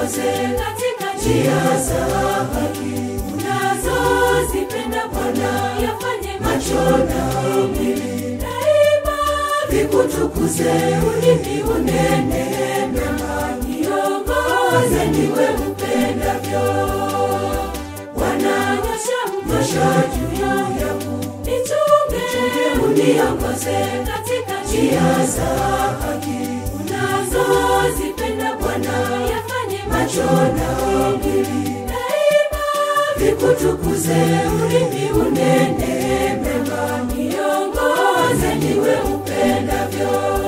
uniongoze katika njia za haki unazozipenda Bwana, yafanye macho na mwili daima vikutukuze, ulimi unene mema, niongoze niwe upendavyo. Bwana, nyosha mkono juu yangu, nichunge, uniongoze katika njia za haki unazozipenda Bwana, yafanye macho na mwili daima vikutukuze, ulimi unene mema, niongoze niwe upendavyo.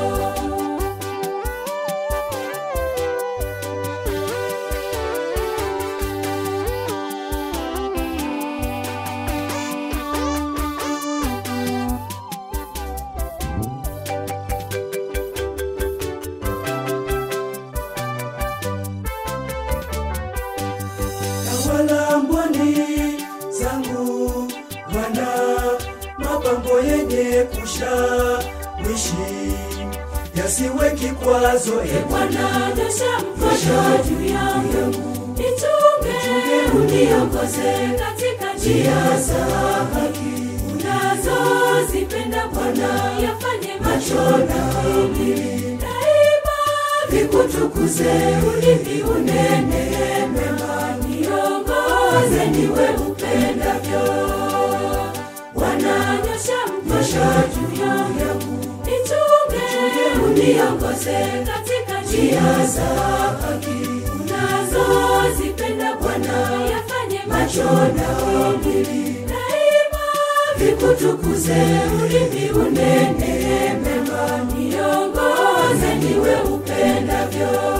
Tawala mboni zangu Bwana, mapambo yenye kushawishi yasiwe kikwazo, e E Bwana, nyosha mkono juu yangu, nichunge, uniongoze katika njia za haki unazozipenda Bwana, yafanye macho na mwili daima vikutukuze, ulimi unene mema, niongoze niwe upendavyo. Bwana, nyosha mkono juu yangu, nichunge, uniongoze katika njia za haki unazozipenda Bwana, yafanye macho na mwili daima vikutukuze, ulimi unene mema, niongoze niwe upendavyo.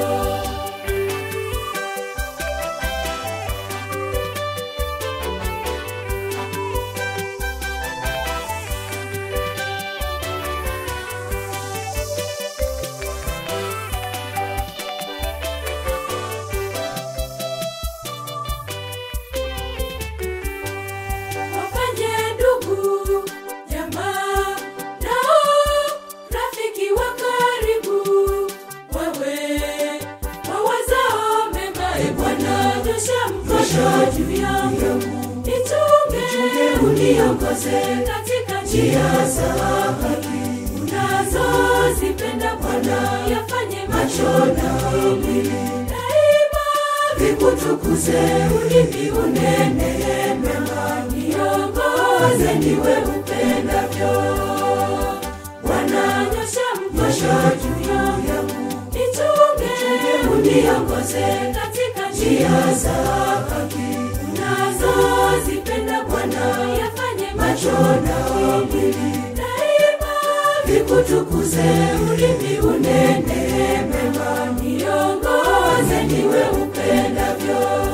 wafanye ndugu jamaa nao rafiki wa karibu wewe wawazao mema e bwana nyosha mkono juu yangu nichunge uniongoze katika njia za haki unazozipenda bwana yafanye macho na mwili daima vikutukuze ulimi unene mema niongoze niwe upendavyo Bwana nyosha mkono juu yangu nichunge uniongoze katika njia za haki unazozipenda Bwana yafanye macho na mwili daima vikutukuze ulimi unene mema niongoze niwe upendavyo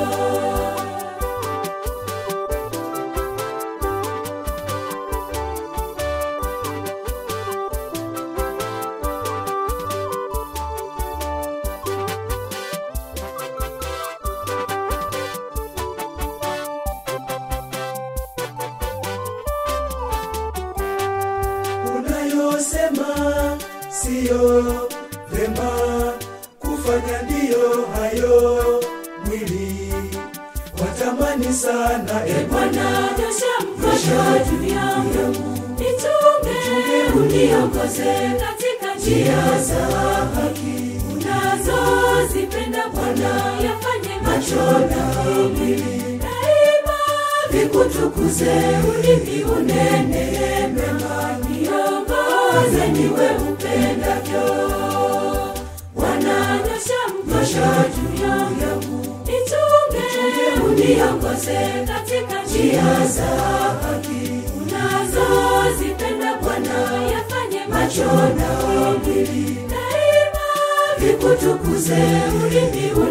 unayosema siyo vema kufanya, ndiyo hayo mwili watamani sana, e Bwana nyosha mkono juu yangu, nichunge, uniongoze katika njia za haki unazozipenda Bwana, yafanye macho na mwili daima vikutukuze, ulimi unene mema, niongoze niwe upendavyo. Bwana nyosha mkono juu yangu, nichunge, uniongoze katika njia za haki unazozipenda Bwana, yafanye macho na mwili daima vikutukuze, ulimi